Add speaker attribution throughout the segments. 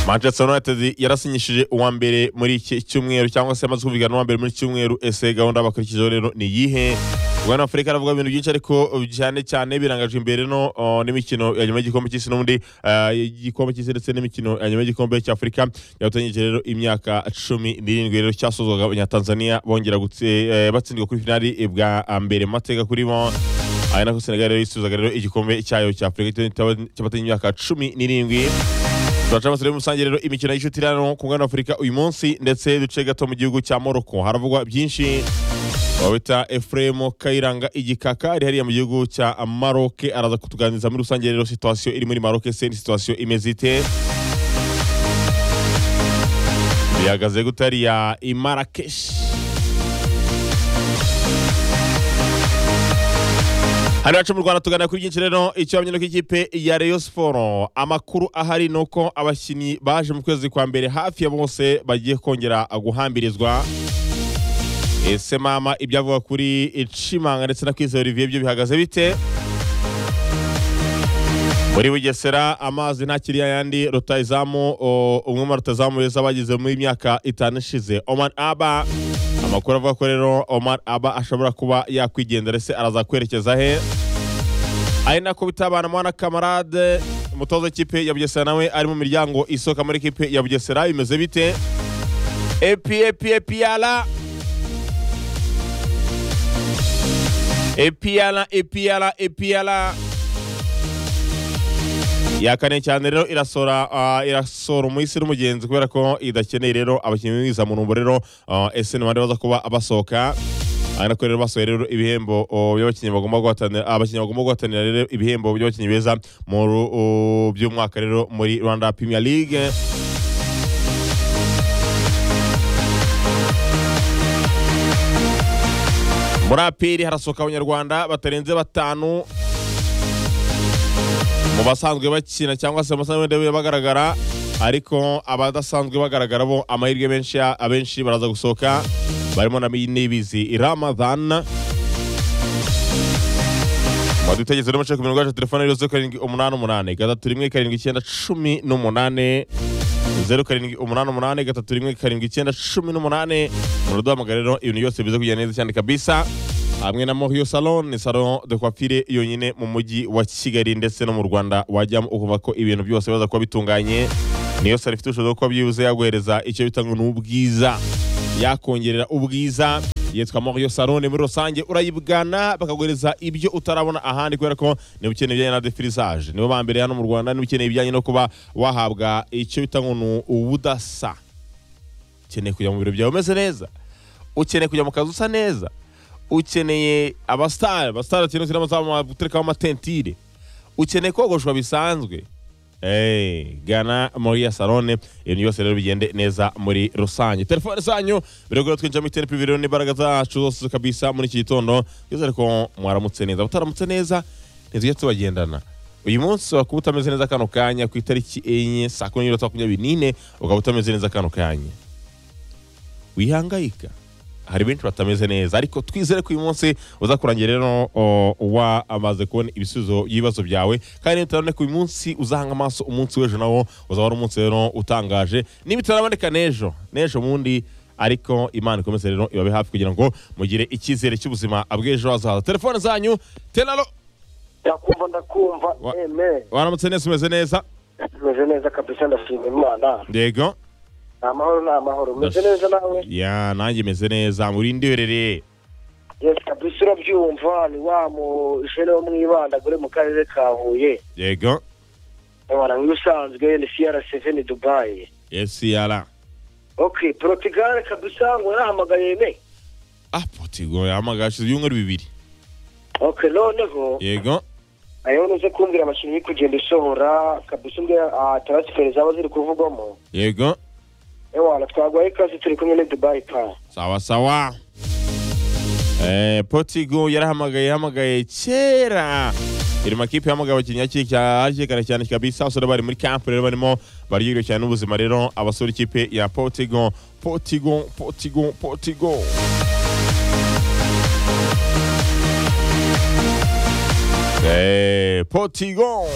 Speaker 1: manchester united yarasinyishije uwa mbere muri iki cyumweru cyangwa se yamaze kumvikana n'uwa mbere muri iki cyumweru ese gahunda bakurikijeho rero ni iyihe bwana afurika aravuga ibintu byinshi ariko cyane cyane birangajwe imbere no uh, n'imikino ya nyuma y'igikombe cy'isi n'ubundi uh, igikombe cy'isi ndetse n'imikino ya nyuma y'igikombe cy'afurika yabatanyije rero imyaka cumi n'irindwi rero cyasozwaga abanyatanzania bongera gutse eh, batsindwa kuri finali bwa mbere mu mateka kurimo ari nako senegal rero yisubizaga rero igikombe cyayo cy'afurika cy'abatanye imyaka cumi n'irindwi turaca amasore rusange rero imikino y'ishutirano ku mwana afurika uyu munsi ndetse duce gato mu gihugu cya moroko haravugwa byinshi wabita efuremu kayiranga igikaka ari hariya mu gihugu cya maroke araza kutuganiriza muri rusange rero situwasiyo iri muri maroke se ni situwasiyo imeze ite bihagaze gute hariya imarakeshi hano iwacu mu rwanda tuganira kuri byinshi rero ikibazo no k'ikipe ya Rayon siporo amakuru ahari ni uko abakinnyi baje mu kwezi kwa mbere hafi ya bose bagiye kongera guhambirizwa ese mama ibyavuga kuri icimanga ndetse na kwizera olivier byo bihagaze bite muri bugesera amazi ntakiriya yandi rutayizamu umwe mu rutayizamu beza bagize mu myaka itanu ishize oman aba amakuru avuga ko rero omar aba ashobora kuba yakwigendera se araza kwerekeza he ari nako bitabana mwana kamarade umutoza w'ikipe ya bugesera nawe ari mu miryango isohoka muri ikipe ya bugesera bimeze bite epi epi epi yala epi yala epi yala epi yala yakane cyane rero irasora uh, irasora umuyisi n'umugenzi kubera ko idakeneye rero abakinnyi b'imwiza mu numbo rero uh, ese nimande baza kuba abasohoka ari nako rero basohoye rero ibihembo by'abakinnyi bagomba guhatanira abakinnyi bagomba guhatanira rero ibihembo by'abakinnyi beza mu uh, by'umwaka rero muri Rwanda Premier League muri apiri harasohoka abanyarwanda batarenze batanu mu basanzwe bakina cyangwa se amasanzwe wenda bagaragara ariko abadasanzwe bagaragara bo amahirwe menshi abenshi baraza gusohoka barimo na nibizi ramadan madu itegetse n'umuce ku mirongo yacu telefone rero zeru karindwi umunani umunani gatatu rimwe karindwi icyenda cumi n'umunani zeru karindwi umunani umunani gatatu rimwe karindwi icyenda cumi n'umunani muraduhamagara rero ibintu byose biza kugenda neza cyane kabisa hamwe na Morio Salon ni salon de coiffure yonyine mu mujyi wa Kigali ndetse no mu Rwanda wajyamo ukumva ko ibintu byose baza kuba bitunganye niyo salo ifite ubushobozi bwo kuba byibuze yaguhereza icyo bita ngo ni ubwiza yakongerera ubwiza yitwa Morio Salon muri rusange urayibwana bakaguhereza ibyo utarabona ahandi kubera ko niba ukeneye ibijyanye na defirisage nibo ba mbere hano mu Rwanda niba ukeneye ibijyanye no kuba wahabwa icyo bita ngo ni ubudasa ukeneye kujya mu biro byawe umeze neza ukeneye kujya mu kazi usa neza ukeneye abasitari abasitari bakeneye ukeneye amazamu guterekaho amatentire ukeneye kogoshwa bisanzwe gana muri ya salone ibintu byose rero bigende neza muri rusange telefone zanyu biragora twinjira muri tenipi rero n'imbaraga zacu zose kabisa muri iki gitondo byose ariko mwaramutse neza abataramutse neza ntitujya tubagendana uyu munsi wakuba utameze neza kano kanya ku itariki enye saa kumi n'ibiri makumyabiri n'ine ukaba utameze neza kano kanya wihangayika hari benshi batameze neza ariko twizere ko uyu munsi uza kurangira rero wamaze kubona ibisubizo by'ibibazo byawe kandi bitaboneka ko uyu munsi uzahanga amaso umunsi w'ejo nawo uzaba ari umunsi rero utangaje niba bitaraboneka n'ejo n'ejo bundi ariko imana ikomeze rero ibabe hafi kugira ngo mugire icyizere cy'ubuzima bw'ejo hazaza telefone zanyu teraro
Speaker 2: ndakumva ndakumva eme
Speaker 1: waramutse neza umeze neza
Speaker 2: tumeze neza kabisa ndashima imana
Speaker 1: yego
Speaker 2: ni amahoro ni amahoro umeze neza nawe
Speaker 1: ya nanjye meze neza murinde iherereye
Speaker 2: yesi kabisa urabyumva ni wa mujene wo mwibandagore mu karere ka huye
Speaker 1: yego
Speaker 2: abana nk'ibisanzwe ni siyara seveni dubayi
Speaker 1: esiyara
Speaker 2: ok porotigare kabisa ngo yarahamagaye ne
Speaker 1: ah potigo yahamagaye hashize ibyumweru bibiri
Speaker 2: ok noneho
Speaker 1: yego
Speaker 2: ayo nuze kumbwira amashini iri kugenda isohora kabisa umbwira taransiferi zaba ziri kuvugwamo
Speaker 1: yego
Speaker 2: ewana twaguhaye ikaze turi kumwe ni dubayi pa
Speaker 1: sawa sawa Eh, Portugal yarahamagaye yahamagaye kera iri makipe yahamagaye abakinnyi hakikana cyane kabisa abasore bari muri camp rero barimo baryohewe cyane n'ubuzima rero abasore ikipe ya Portugal Portugal Portugal Portugal Eh, Portugal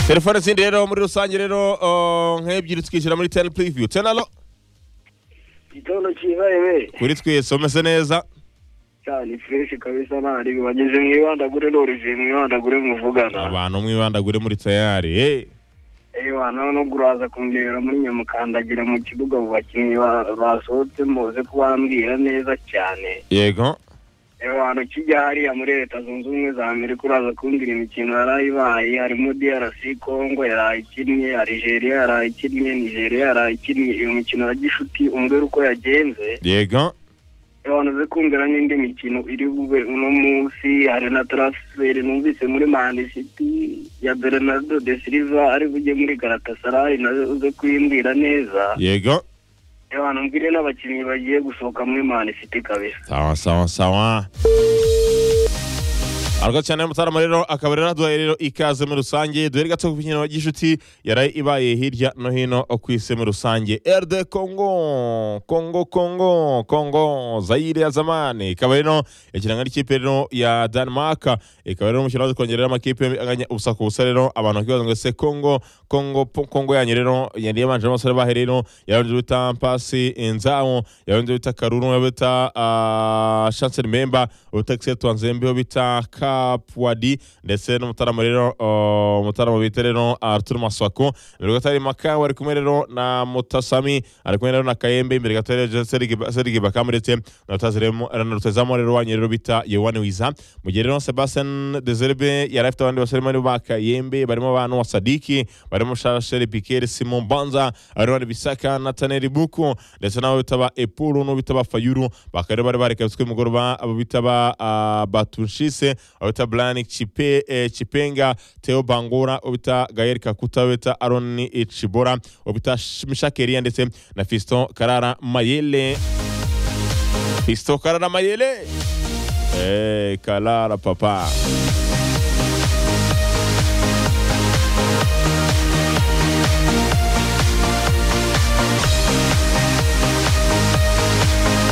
Speaker 1: telefone zindi rero muri rusange rero uh, nk'ebyiri tukishyira muri teni puriviyu tenalo
Speaker 2: igitondo kibaye we
Speaker 1: kuri twese umeze neza
Speaker 2: cyane fureshi kabisa ntari bageze mu ibandagure n'urujiye mu ibandagure muvugana
Speaker 1: abantu mwibandagure muri tayari eh.
Speaker 2: ewa none ubwo uraza kundebera muri nyuma ukandagira mu kibuga mu bakinnyi ba- basohotse muze kubambwira neza cyane
Speaker 1: yego
Speaker 2: abantu kijya hariya muri leta zunze ubumwe za amerika uraza kumbwira imikino yarayibaye harimo drc congo yarayikinnye algeria yarayikinnye nigeria yarayikinnye iyo mikino ya gishuti umbwira uko yagenze
Speaker 1: yego
Speaker 2: abantu ze kumvira n'indi mikino iri bube uno munsi hari na transfer numvise muri mani city ya bernardo de silva ari bujye muri galatasaray nazo uze kuyimbwira neza
Speaker 1: yego
Speaker 2: abantu mbwire n'abakinnyi bagiye gusohoka muri mani city kabisa
Speaker 1: sawa sawa sawa arwa cyane mutarama rero akaba rero aduhaye rero ikaze muri rusange duhere gato ku mikino y'inshuti yaraye ibaye hirya no hino ku isi muri rusange rd congo congo congo congo zayire ya zamani ikaba rero ikirango n'ikipe rero ya denmark ikaba rero umukino waje kongerera amakipe anganya ubusa ku busa rero abantu bakibaza ngo ese congo congo po- congo yanyu rero yari yabanje n'abasore bahe rero yarabanje bita pasi inzamu yarabanje bita karuru yarabanje bita ah, chancel memba bita kisetu nzembe bita kapwadi ndetse n'umutarama rero ah, umutarama bita rero arthur maswako imbere gato hari makawa ari kumwe rero na mutasami ari kumwe rero na kayembe imbere gato rero serigi bakama ndetse na rutaziremo- na rutezamo rero wanyu rero bita yewani wiza mu gihe rero sebastian dezerbe yari afite abandi basore barimo ba kayembe barimo abantu wa sadiki barimo shasheri pikeri simon banza arwari bisaka nataneri buku ndetse n'abo bita ba epuru n'abo bita ba fayuru bakaba rero bari barekabitswe mugoroba abo bita ba ah, batunshise abo bita brian Chipe- eh, chipenga theo bangura abo bita gayeri kakuta abo bita aroni chibora abo bita mishakeriya ndetse na fiston karara mayele fiston karara mayele Eh, kalara papa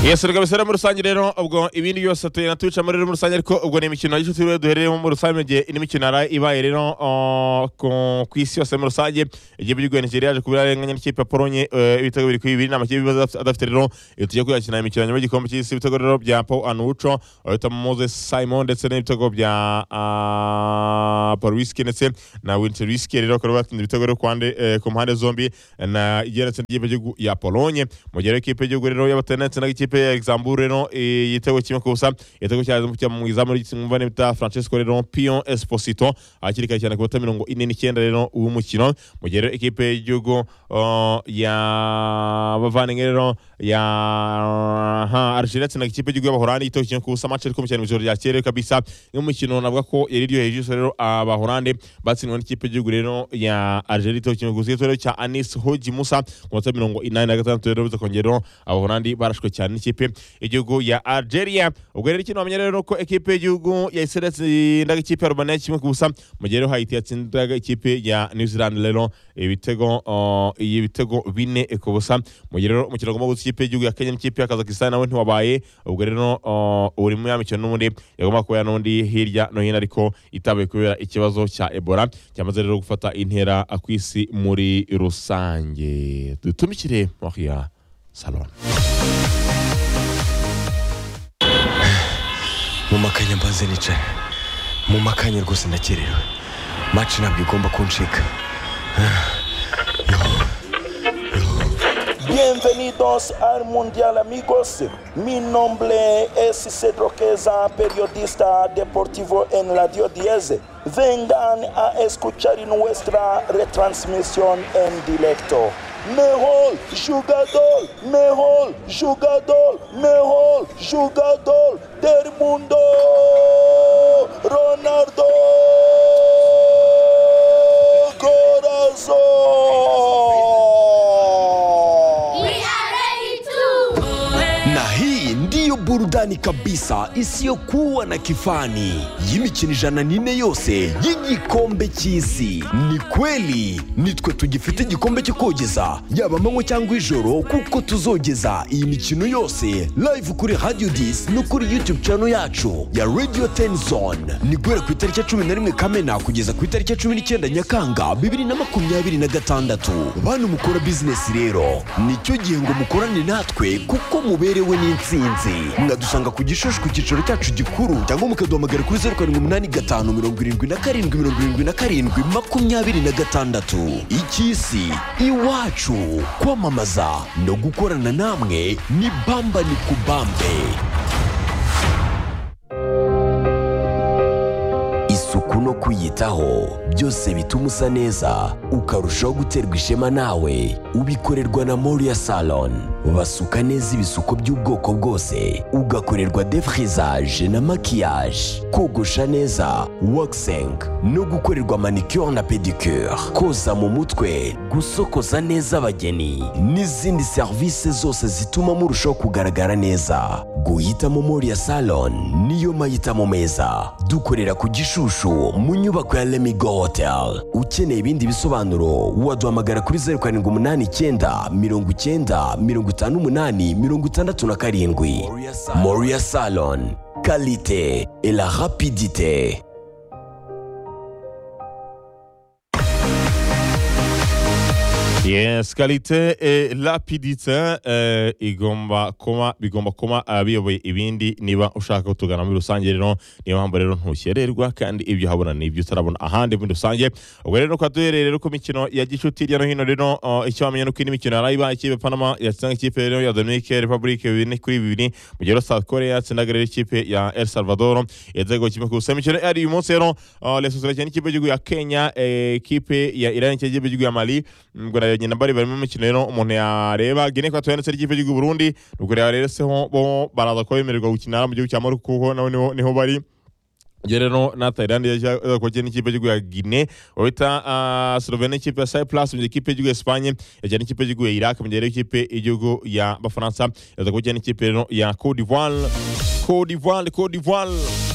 Speaker 1: yesu rwose rero muri rusange rero ubwo ibindi byose tugenda tubicamo rero muri rusange ariko ubwo ni imikino y'inshuti rero duherereyemo muri rusange mu gihe indi mikino yari ibaye rero uh, ku- ku isi yose muri rusange igihugu cy'u Nigeria yaje kubira arenganya n'ikipe ya Polonye eh, ibitego biri kuri bibiri n'amakipe adaf- adafite rero iyo tujya kuyakina imikino nyuma y'igikombe cy'isi ibitego rero bya Paul Anucho ahita Moses Simon ndetse n'ibitego bya ah, Paul Whisky ndetse na Winter Whisky rero bakaba batsinda ibitego rero ku hande- eh, ku mpande zombi na igeretse n'ikipe y'igihugu ya Polonye mu gihe rero ikipe y'igihugu rero y'abatenetse n'ikipe ya Luxembourg rero eh, igitego kimwe ku busa igitego cyaje mu mu izamu ry'umva bita Francesco rero Pion Esposito hakiri kare cyane ku minota mirongo ine n'icyenda rero uw'umukino mu gihe rero ikipe y'igihugu uh, ya bavandimwe rero ya ha Algeria itsinda ikipe y'igihugu y'Abahorandi igitego kimwe ku busa match ariko mu cyane mu ijoro ryakeye rero kabisa n'umukino navuga ko yari iryoheye ijisho rero Abahorandi batsindwa n'ikipe y'igihugu rero ya Algeria igitego kimwe ku busa igitego rero cya Anis Hoji Musa ku minota mirongo inani na gatandatu rero biza kongera Abahorandi barashwe cyane n'ikipe y'igihugu ya Algeria ubwo rero ikintu wamenya rero ko ekipe y'igihugu ya Israel yatsindaga ikipe ya Romania kimwe ku busa mu gihe rero Haiti yatsindaga ikipe ya New Zealand rero ibitego uh, ibitego bine ku busa mu gihe rero umukino ugomba guhuza ikipe y'igihugu ya Kenya n'ikipe ya Kazakhstan nawe ntiwabaye ubwo rero uh, uri mu ya mikino n'ubundi yagomba kubera n'undi hirya no hino ariko itabaye kubera ikibazo cya Ebola cyamaze rero gufata intera ku isi muri rusange dutumikire Maria Salon
Speaker 3: mu makanya mbanze nicaye mu makanya rwose ndakerewe maci ntabwo igomba kuncika
Speaker 4: Bienvenidos al Mundial amigos. Mi nombre es Cedro Queza, periodista deportivo en Radio 10. Vengan a escuchar nuestra retransmisión en directo. Mejor jugador, mejor jugador, mejor jugador del mundo, Ronaldo Corazón.
Speaker 5: We are ready to.
Speaker 3: na hii ndiyo
Speaker 5: burudani kabisa isiyokuwa na kifani y'imikino ijana n'ine yose y'igikombe cy'isi ni kweli nitwe tugifite igikombe cyo kogeza yaba amanywa cyangwa ijoro kuko tuzogeza iyi mikino yose live kuri radio disi no kuri youtube channel yacu ya radio tenzone ni guhera ku itariki ya cumi na rimwe kamena kugeza ku itariki ya cumi n'icyenda nyakanga bibiri na makumyabiri na gatandatu bantu mukora bizinesi rero nicyo gihe ngo mukorane natwe kuko muberewe n'insinzi mwadusanga ku gishushu ku cyicaro cyacu gikuru cyangwa mukaduhamagara kuri zeru karindwi umunani gatanu mirongo irindwi na karindwi mirongo irindwi na karindwi makumyabiri na gatandatu icy'isi iwacu kwamamaza no gukorana namwe ni bamba ni kubambe isuku no kwiyitaho byose bituma usa neza ukarushaho guterwa ishema nawe ubikorerwa na moriya salon basuka neza ibisuko by'ubwoko bwose ugakorerwa defrizaje na makiyaje kogosha neza wakiseng no gukorerwa manicure na pedicure koza mu mutwe gusokoza neza abageni n'izindi serivisi zose zituma murushaho kugaragara neza guhitamo moriya salon niyo mahitamo meza dukorera ku gishushu mu nyubako ya lemigo hotel ukeneye ibindi bisobanuro waduhamagara kuri zeru karindwi umunani icyenda mirongo icyenda mirongo itanu umunani mirongo itandatu na karindwi moriya salon kalite et la rapidite
Speaker 1: yes kalite eh, lapidite eh, igomba kuba bigomba kuba abiyoboye ibindi niba ushaka kutugana muri rusange rero niyo mpamvu rero ntukererwa kandi ibyo uhabona ni ibyo utarabona ahandi muri rusange ubwo rero tukaba duhereye rero ku mikino ya gicuti hirya no hino rero uh, icyo wamenya ni uko indi mikino yarayibaye ikipe panama yatsinda ikipe rero ya dominike republike bibiri kuri bibiri mu gihe rero south korea yatsindaga rero ikipe ya el salvador yatsindaga kimwe ku busa imikino yari uyu munsi rero uh, lesoso yakina n'ikipe y'igihugu ya kenya eh, ikipe ya iran yakina n'ikipe y'igihugu ya mali ubwo na nyina bari barimo imikino rero umuntu yareba gine kwa tuyanditse ry'ikipe y'igihugu Burundi ubwo rero rero se ho bo baraza kuba bemererwa gukinira mu gihugu cya Morocco kuko nawe niho niho bari Iyo rero na Thailand yaje kujya n'ikipe y'igihugu ya Guinea wabita uh, Slovenia ikipe ya Cyprus mu gihe ikipe y'igihugu ya Espagne yajya n'ikipe y'igihugu ya Iraq mu gihe rero ikipe y'igihugu ya Bafaransa yaza kujya n'ikipe rero ya Cote d'Ivoire Cote d'Ivoire Cote d'Ivoire